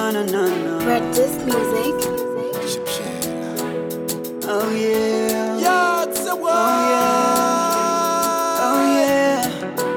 No, no, no, no. Practice music. Oh yeah. Yeah, it's a Oh yeah.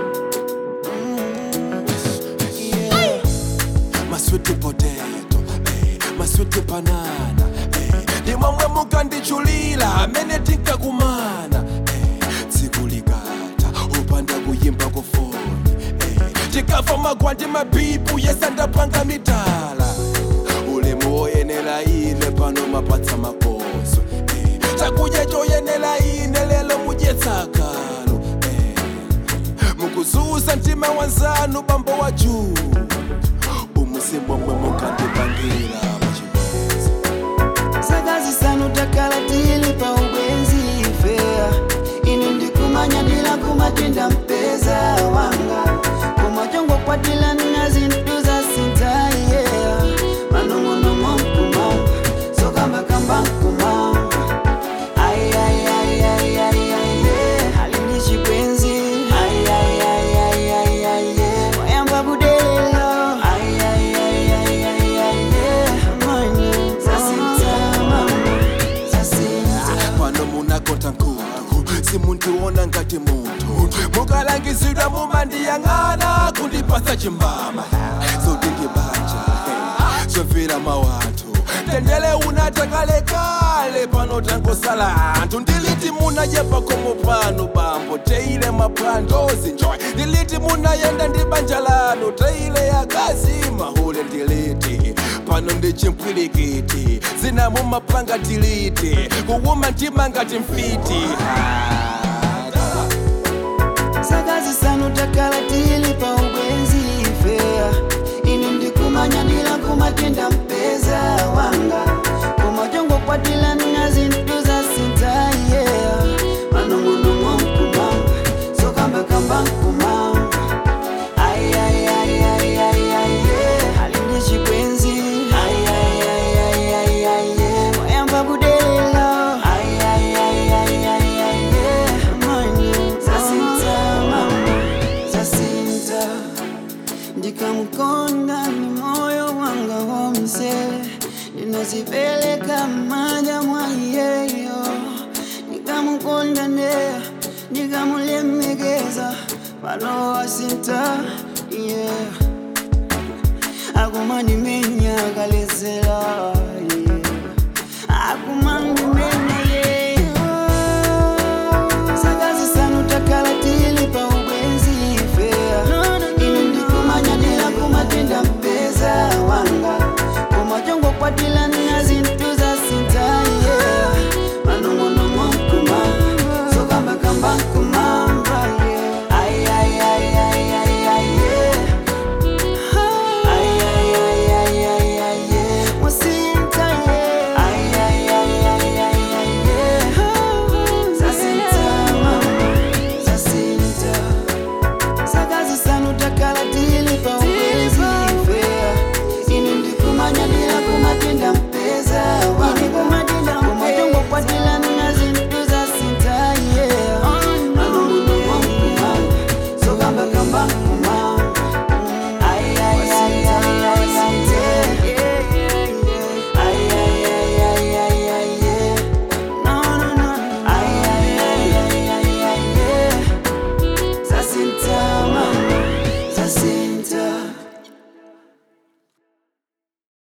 Mm. Yeah. My sweet potato, eh, my sweet banana, eh, ndi momwe mukandichulira amene tinkakumana eh, tsiku likatha upanda kuyimba kufoni eh, tikafa magwa ndi mabipu yesandapanga mitala ulemu woyenera ine pano mapatsa makoso eh, chakudya choyenera ine lelo mudyetsakalo eh, mukuzuza mtima wanzanu bambo wa juu umusimbo mwe mukandipangira pachibwenzi sakazi sanu takala tili pa ubwenzi fea ine ndikumanya ndila kumatenda mpeza wanga kumachongo kwatila nina zintu za sintai yeah. manong'onong'o nkumanga sokambakamba nkumanga Ay, ay, ay, ay, ay, ay, yeah. Alini chikwenzi Ay, ay, ay, ay, ay, ay, yeah. Wayamba budelelo Ay, ay, ay, ay, ay, ay, yeah. Manye, zasinta, mama, zasinta. pano munakota nkulu simundiona ngati munthu mukalangizidwa mumandiyang'ana kundipasa chimbama zodingi banja zomvera mawanthu tendele unata kalekale pano tangosala anthu ndiliti munayepa khomo pano bambo teile mapwandozi njoy ndiliti munayenda ndi banja lanu teile yakazi mahule ndiliti pano ndi chimpwirikiti zina mumapanga tiliti kuwuma mtima ngati mfiti sakazi sanu takala tili pa ubwenzi fea ine ndikumanya ndila kumatenda mpeza wanga kumachongo kwatila nina zintu za sinta yeah. manong'onong'o nkumanga sokambakamba nkumanga Ay, ay, ay, ay, ay, ay, yeah. Alini chikwenzi Ay, ay, ay, ay, ay, ay, yeah. Wayamba budelelo Ay, ay, ay, ay, ay, ay, yeah. Manye, zasinta, mama, zasinta ndikamkonda ni moyo wanga womse ndinazipeleka maja mwayeyo ndikamukonda ndeya ndikamulemekeza pano wasinta yeah. akumandime